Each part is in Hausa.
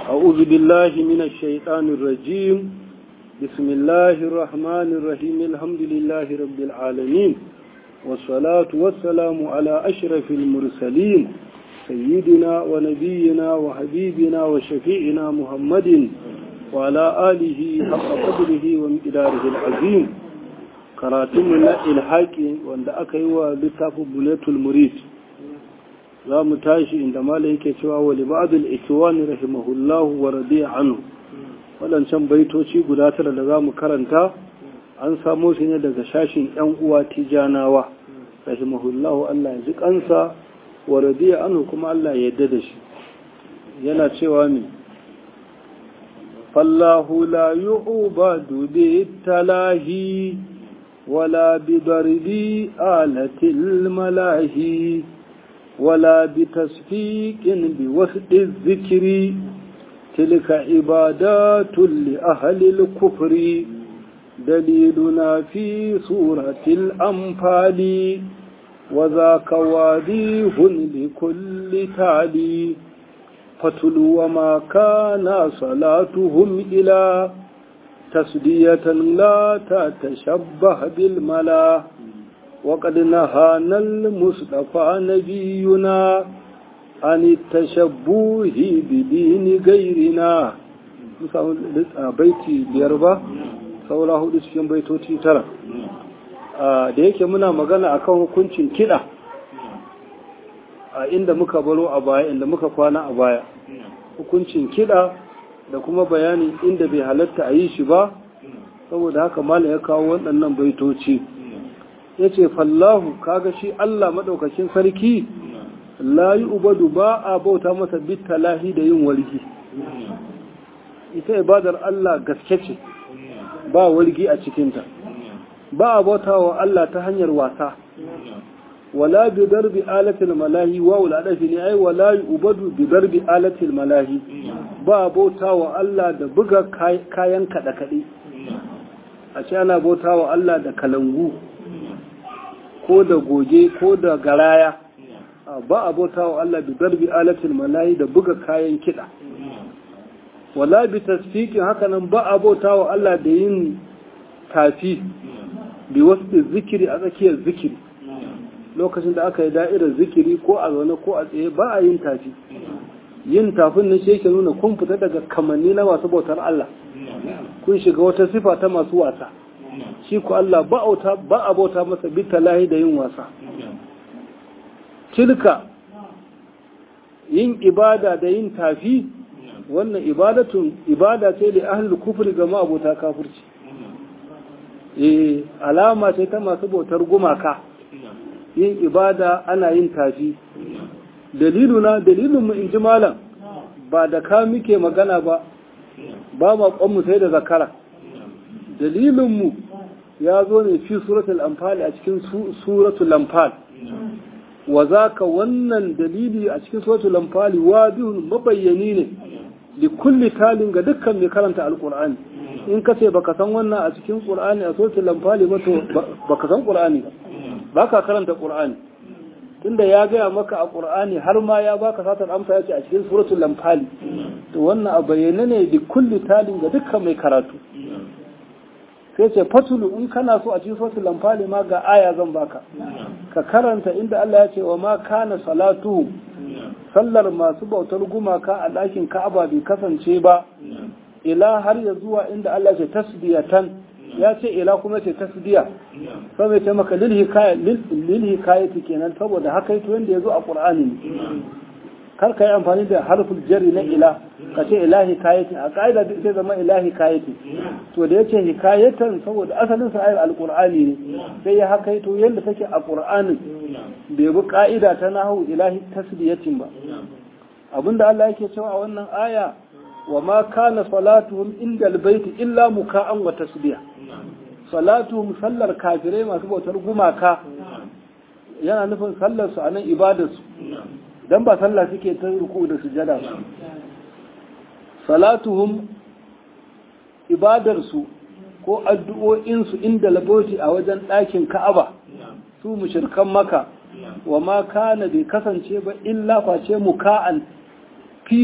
أعوذ بالله من الشيطان الرجيم بسم الله الرحمن الرحيم الحمد لله رب العالمين والصلاة والسلام على أشرف المرسلين سيدنا ونبينا وحبيبنا وشفيعنا محمد وعلى آله حق قدره ومقداره العظيم karatunmu ilhaƙi wanda aka yi wa littafin buletul murid za mu tashi inda mala yake cewa wa libadul ikiwani rahimahullahu wa radiya anhu waɗancan baitoci guda tara da za mu karanta an samo su ne daga shashin yan uwa tijanawa rahimahullahu Allah ya ji kansa wa radiya anhu kuma Allah ya yarda da shi yana cewa ne fallahu la yu'badu bi talahi ولا بضرب آلة الملاهي ولا بتصفيق بوسط الذكر تلك عبادات لأهل الكفر دليلنا في سورة الأنفال وذاك واضح لكل تالي فتلو وما كان صلاتهم إلى تسدية لا تتشبه بالملا وقد نهانا المصطفى نبينا عن التشبه بدين غيرنا baiti biyar ba saura hudu cikin baitoci tara da yake muna magana akan hukuncin kiɗa a inda muka baro a baya inda muka kwana a baya hukuncin kiɗa da kuma bayanin inda bai halatta a yi shi ba saboda haka mala ya kawo waɗannan baitoci ya ce fallahu kaga shi Allah maɗaukakin sarki layi ubadu ba a bauta masa bitalahi da yin walgi ita ibadar Allah gaske ce ba walgi a cikinta ba a bauta wa Allah ta hanyar wasa wala bi darbi alatil malahi wa wala dafi ne ai wala ubadu bi darbi alatil malahi ba bauta wa Allah da buga kayan kada kade a ce ana bauta wa Allah da kalangu ko da goge ko da garaya ba a bauta wa Allah bi darbi alatil malahi da buga kayan kida wala bi tasfiqin haka nan ba a bauta wa Allah da yin tafi bi wasu zikiri a tsakiyar zikiri lokacin da aka yi da'irar zikiri ko a zaune ko a tsaye ba a yin tafi yin tafin nan shi yake nuna kun fita daga kamanni na masu bautar Allah kun shiga wata sifa ta masu wasa shi ku Allah ba a bauta masa bita lahi da yin wasa tilka yin ibada da yin tafi wannan ibadatun ibada ce da ahlul kufri ga ma'abota kafirci eh alama ce ta masu bautar gumaka yin ibada ana yin tafi daliluna dalilinmu in ji malam ba da ka muke magana ba ba maƙonmu sai da zakara dalilinmu ya zo ne fi suratul amfali a cikin suratul amfal wa zaka wannan dalili a cikin suratul amfali wadihun mabayyani ne li kulli talin ga dukkan mai karanta alqur'ani in ka ce baka san wannan a cikin qur'ani a suratul amfali ba to baka san qur'ani ba ba ka karanta ƙur'ani tunda ya gaya maka a ƙur'ani har ma ya baka satar amsa ya ce a cikin suratul lamfali to wannan a bayyane ne da kulli talin ga dukkan mai karatu sai ce fatulu in kana so a cikin suratul lamfali ma ga aya zan baka ka karanta inda Allah ya ce wa ma kana salatu sallar masu bautar gumaka a ɗakin Ka'aba bai kasance ba ila har ya zuwa inda Allah ya ce tasbiyatan ya ce ila kuma ce tasdiya sai mai ce maka lil hikaya lil hikayati kenan saboda haka yato yanda yazo a qur'ani ne kar ka yi amfani da harful jarri na ila ka ce ila hikayati a kaida duk sai zama ila hikayati to da yace hikayatan saboda asalin sa ayar alqur'ani ne sai ya haka yato yanda take a qur'anin bai bi ka'ida ta nahu ilahi tasdiyatin ba abinda Allah yake cewa a wannan aya wa ma kana salatuhum inda albayti illa muka'an wa tasbiya salatuhum sallar kafirai masu bautar gumaka yana nufin sallar su anan ibadar su dan ba sallah suke ta ruku da sujada ba salatuhum ibadar su ko addu'o'in su inda laboti a wajen ɗakin Ka'aba su mushrikan maka wa ma kana bai kasance ba illa face muka'an fito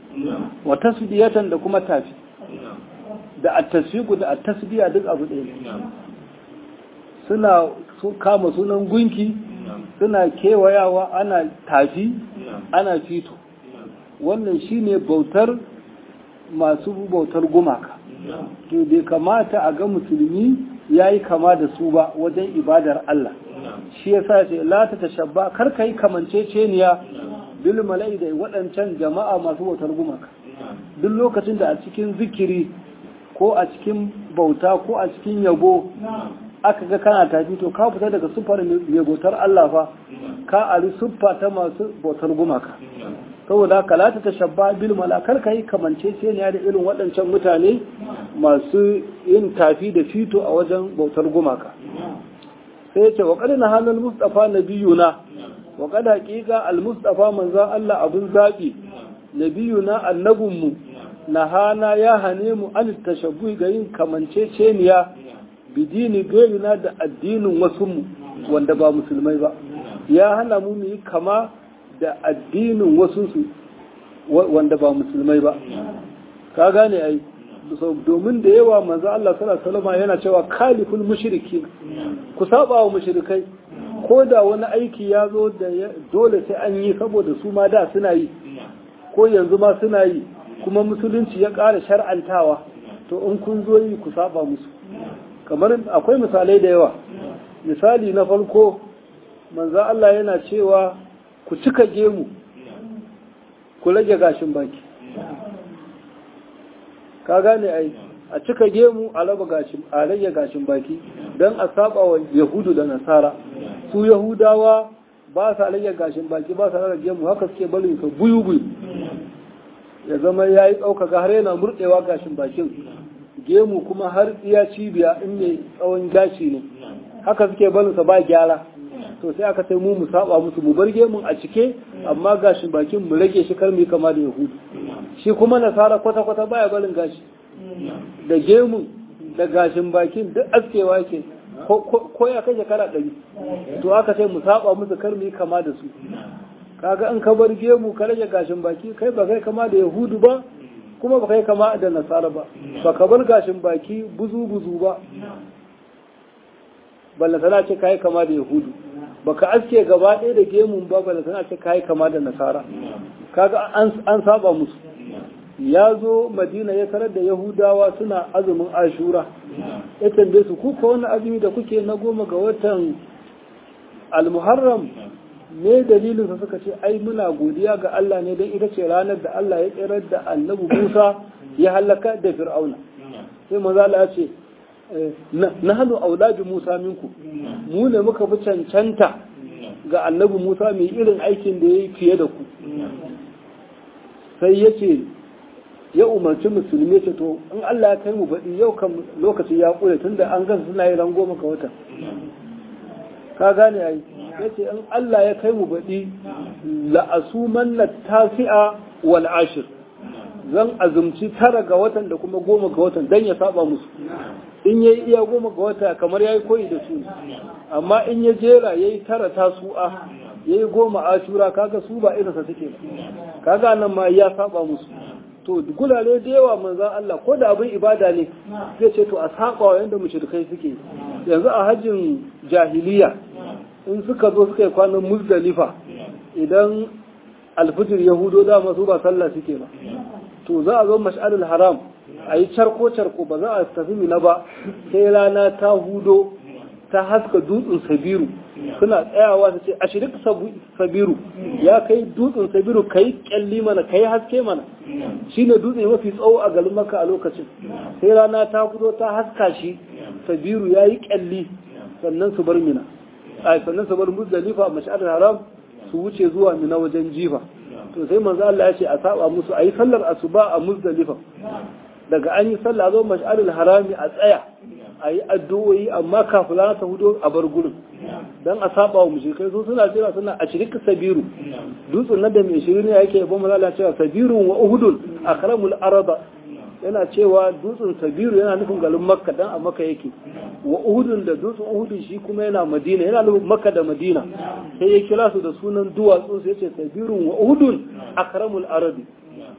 wa tasbiyatan da kuma tafi da at-tasfiqu da at-tasbiya duk abu ɗaya ne suna kama sunan gunki suna kewayawa ana tafi ana fito wannan shine bautar masu bautar gumaka to bai kamata a ga musulmi ya yi kama da su ba wajen ibadar Allah shi ya sa ce la ta tashabba kar ka yi kamanceceniya bil mala'i da waɗancan jama'a masu bautar gumaka duk lokacin da a cikin zikiri ko a cikin bauta ko a cikin yabo aka ga kana tafi to ka fita daga siffar mai bautar Allah fa ka ari siffa ta masu bautar gumaka saboda haka la ta tashabba bil malakar kai kamanceceniya da irin waɗancan mutane masu yin tafi da fito a wajen bautar gumaka sai ya ce wa qad nahana al mustafa nabiyuna wa qad haqiqa al mustafa manzon Allah abun zabi nabiyuna annabunmu nahana ya hane mu an tashabbu ga yin kamanceceniya bidini gairina da addinin wasu mu wanda ba musulmai ba ya hana mu mu yi kama da addinin wasu su wanda ba musulmai ba ka gane ai domin da yawa manzo Allah sallallahu alaihi wasallam yana cewa kaliful mushriki ku saba wa mushrikai ko da wani aiki ya zo da dole sai an yi saboda su ma da suna yi ko yanzu ma suna yi kuma musulunci ya ƙara shar'antawa to in kun zo yi ku saba musu kamar akwai misalai da yawa misali na farko manzo Allah yana cewa ku cika gemu ku rage gashin baki ka gane ai a cika gemu a raba gashin a rage gashin baki don a saba wa yahudu da nasara su yahudawa ba sa rage gashin baki ba sa rage gemu haka suke barin sa buyu buyu ya zama ya yi ɗaukaka har yana murɗewa gashin bakin gemu kuma har iya cibiya in mai tsawon gashi ne haka suke barin sa ba gyara to sai aka sai mu mu saba musu mu bar gemun a cike amma gashin bakin mu rage shi kar mu kama da yahudu shi kuma nasara kwata kwata baya barin gashi da gemun da gashin bakin duk askewa ke ko ya kai shekara ɗari to aka sai mu saba musu kar mu kama da su kaga in ka bar gemu ka rage gashin baki kai ba kai kama da yahudu ba kuma ba kai kama da nasara ba ba ka bar gashin baki buzu buzu ba balla sana ce kai kama da yahudu baka aske gaba ɗaya da gemun ba balla sana ce kai kama da nasara kaga an saba musu ya zo madina ya tarar da yahudawa suna azumin ashura ya tambaye su kuka wani azumi da kuke na goma ga watan almuharram me dalilin sa suka ce ai muna godiya ga Allah ne don ita ce ranar da Allah ya tsirar da annabi Musa ya halaka da Fir'auna sai maza Allah ya ce na hannu auladu Musa minku mu ne muka fi cancanta ga annabi Musa mai irin aikin da ya yi fiye da ku sai ya ce ya umarci musulmi ce to in Allah ya kai mu baɗi yau kan lokaci ya ƙure tunda an gan suna yi rango maka wata ka gane ai yace in Allah ya kai mu baɗi la'asuman na tasi'a wal ashir zan azumci tara ga watan da kuma goma ga watan dan ya saba musu in yayi iya goma ga wata kamar yayi koyi da su amma in ya jera yayi tara tasu'a yayi goma ashura kaga su ba irinsa suke kaga nan ma ya saba musu to gulale da yawa manzan Allah ko da abin ibada ne zai ce to a saba wa yanda mushrikai suke yanzu a hajjin jahiliya in suka zo suka yi kwanan muzdalifa idan alfijir yahudo dama su ba sallah suke ba to za a zo mash'arul haram a yi charko charko ba za a tafi mina ba sai rana ta hudo ta haska dutsen sabiru suna tsayawa su ce a shirik sabiru ya kai dutsen sabiru ka yi kyalli mana ka yi haske mana shi ne dutse mafi tsawo a garin maka a lokacin sai rana ta fito ta haska shi sabiru ya yi kyalli sannan su bar mina a sannan su bar muzdalifa a mashar haram su wuce zuwa mina wajen jifa to sai manzo Allah ya ce a saba musu a yi sallar asuba a muzdalifa daga an yi sallah zo mash'arul harami a tsaya a yi addu'o'i amma kafin ta hudu a bar gurin don a saba wa mushrikai su suna jira suna a shirika sabiru dutsen na da mai shirin ne yake yabo mazala cewa sabirun wa uhudun akramul araba yana cewa dutsen sabiru yana nufin garin makka dan a makka yake wa uhudun da dutsen uhudun shi kuma yana madina yana nufin makka da madina sai ya kira su da sunan duwatsu sai ce sabirun wa uhudun akramul arabi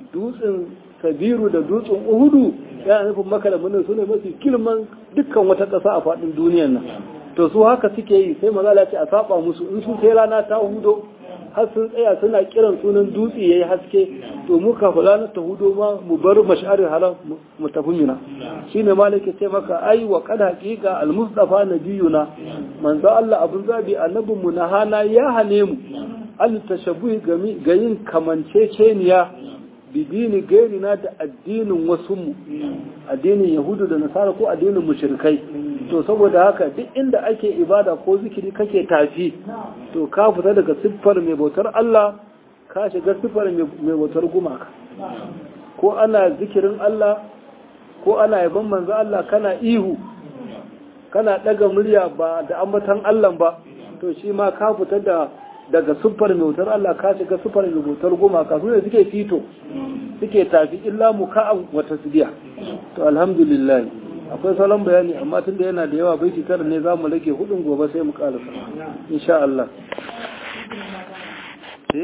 dutsen sabiru da dutsen uhudu yana nufin maka da munin su ne mafi girman dukkan wata ƙasa a faɗin duniyan nan to su haka suke yi sai maza ce a saba musu in su sai rana ta hudo har sun tsaya suna kiran sunan dutse yayi haske to mu kafin ranar ta hudo ma mu bar mash'arin haram mu tafi mina shine malike ce maka ai wa kad haqiqa al mustafa nabiyuna manzo Allah abun zabi annabin mu na hana ya hane mu al tashabbuh ga yin kamanceceniya bidini gairina da addinin wasu mu addinin yahudu da nasara ko addinin mushrikai to saboda haka duk inda ake ibada ko zikiri kake tafi to ka fita daga siffar mai bautar Allah ka shiga siffar mai bautar gumaka ko ana zikirin Allah ko ana yaban manzo Allah kana ihu kana daga murya ba da ambatan Allah ba to shi ma ka fita da daga siffar mai bautar Allah ka shiga siffar mai bautar gumaka su ne suke fito suke tafi illa muka'an wa tasbiya to alhamdulillah akwai salon bayani amma tunda yana da yawa baiti tara ne zamu rage hudun gobe sai mu karasa insha Allah